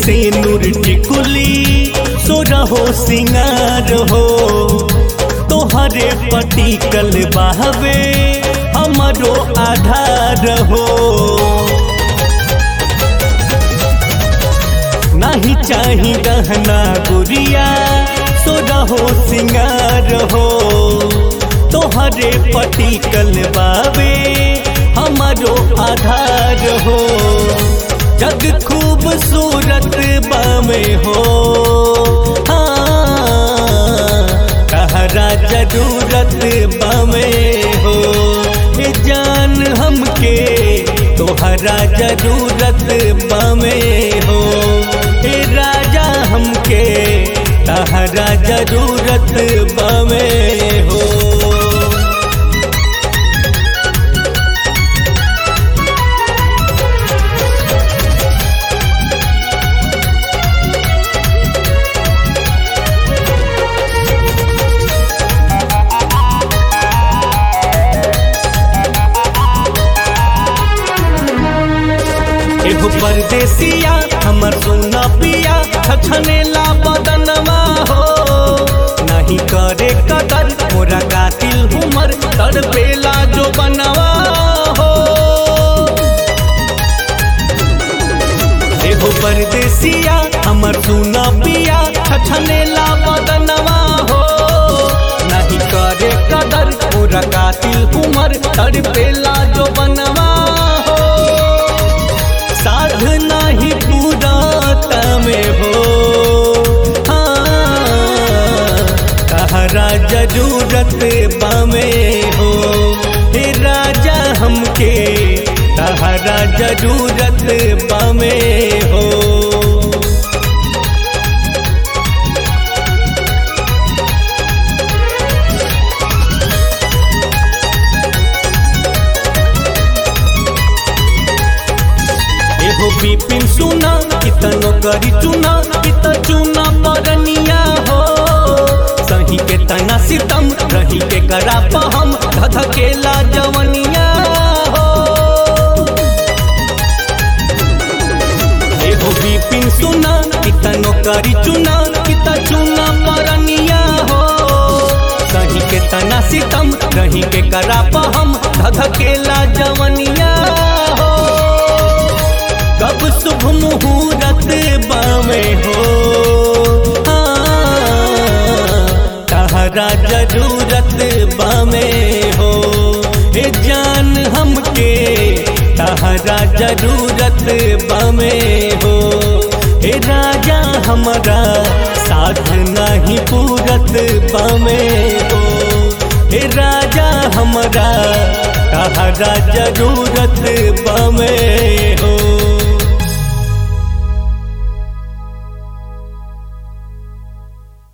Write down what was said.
से नूर टिकुली सो रहो सिंगार हो तोहरे पटिकल बहवे हमरो आधार हो नहीं चाही गहना गुड़िया सो रहो सिंगार हो तोहरे पटिकल बाबे हमारो आधार हो जग खूबसूरत बामे हो हाँ कहरा जरूरत बामे हो ए जान हमके तोहरा जरूरत बामे हो ए राजा हमके तहरा जरूरत बामे हो एहो परदेसिया हमर सोना पिया छछनेला बदनमा हो नहीं करे कदर मोरा कातिल हुमर तड़पेला जो बनवा हो एहो परदेसिया हमर सोना पिया छछनेला बदनमा हो नहीं करे कदर मोरा कातिल हुमर तड़पेला जो बनवा हो साध नाही पूरा में हो हाँ कहरा जरूरत बामे हो हे राजा हमके कहरा जरूरत बामे हो एहो बिपिन सुना कितनो करी चुना कित चुना परनिया हो सही के तना सितम रही के करा पहम धधकेला जवनिया हो एहो बिपिन सुना कितनो करी चुना कित चुना परनिया हो सही के तना सितम रही के करा पहम धधकेला जवनिया हो कब शुभ मुहूर्त बामे हो हाँ, तहरा जरूरत बामे हो हे जान हमके तहरा जरूरत बामे हो हे राजा हमारा साथ नहीं पूरत बामे हो हे राजा हमारा तहरा जरूरत बामे हो